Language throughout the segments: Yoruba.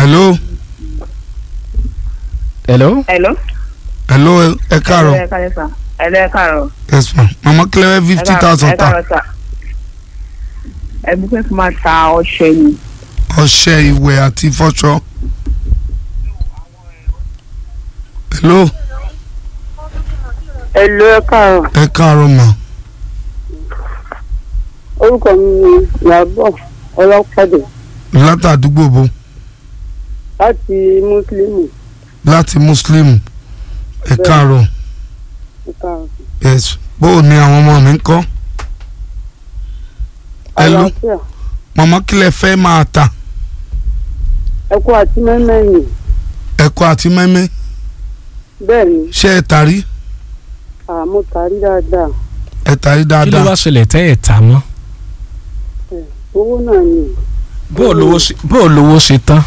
hello hello. hello. hello ẹ káàárọ̀ ẹ káàárọ̀ sà ẹ lẹ́ káàárọ̀. yes ma mama kílẹ̀ fifty thousand ẹ ta káàárọ̀ sà. ẹbí pé kí n máa ta ọṣẹ ni. ọṣẹ ìwẹ̀ àti fọṣọ. hello Hello, ẹ káàárọ̀. ẹ káàárọ̀ ma Orúkọ mi ni Ìyábọ̀ Ọlọ́pàdé látàdúgbò bo láti Mùsùlùmí. láti muslim ẹ káàárọ̀ Ẹ káàárọ̀. yes bó o ní àwọn ọmọ mi ń kọ́ hello Àlàáfíà. mama kílẹ̀ fẹ́ máa ta Ẹ̀kọ́ àti mẹ́mẹ́yìn. ẹ̀kọ́ àti mẹ́mẹ́ Bẹ́ẹ̀ ni, ṣé ẹ tàrí àmọ́ tàrí dáadáa. ẹ tàrí kí ló dáadáa wá ṣẹlẹ̀ tẹ́ ẹ̀ tà mọ́. Owó náà ni bó o lówó ṣe bó o lówó ṣe tán.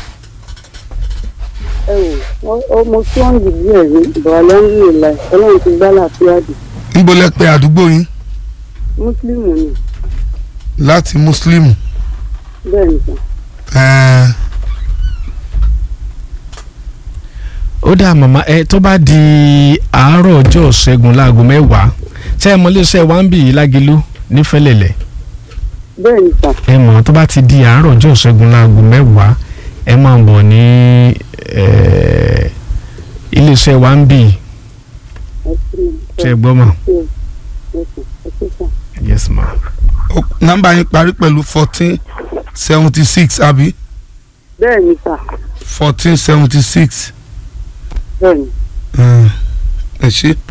ẹ wò ó mo tí wọ́n dì díẹ̀ rí ìbọ̀wá lẹ́yìn ìlà ọlọ́run ti gbá láàfíà dì. níbo lẹ pé àdúgbò yín Mùsùlùmí ni láti muslim bẹ́ẹ̀ ni sà. ẹ̀ẹ́ ó dà màmá ẹ tó bá di àárọ̀ ọjọ́ ṣẹ́gun láago mẹ́wàá ṣé ẹ mọ iléeṣẹ́ wa ń bì í lágilú nífẹ̀lẹ̀lẹ̀ Bẹ́ẹ̀ ni sà. ẹ mọ̀ tó bá ti di àárọ̀ ọjọ́ ṣẹ́gun láago mẹ́wàá ẹ máa bọ̀ ní eh, iléeṣẹ́ wa ń bì í Ẹ sí mi. ṣe é gbọ́ mọ̀ Ẹ sí ẹ sí sà. yes ma. ó- nọ́mbà yín parí pẹ̀lú fourteen seventy six àbí Bẹ́ẹ̀ ni sà. fourteen seventy six Bẹ́ẹ̀ ni. ẹ ṣé.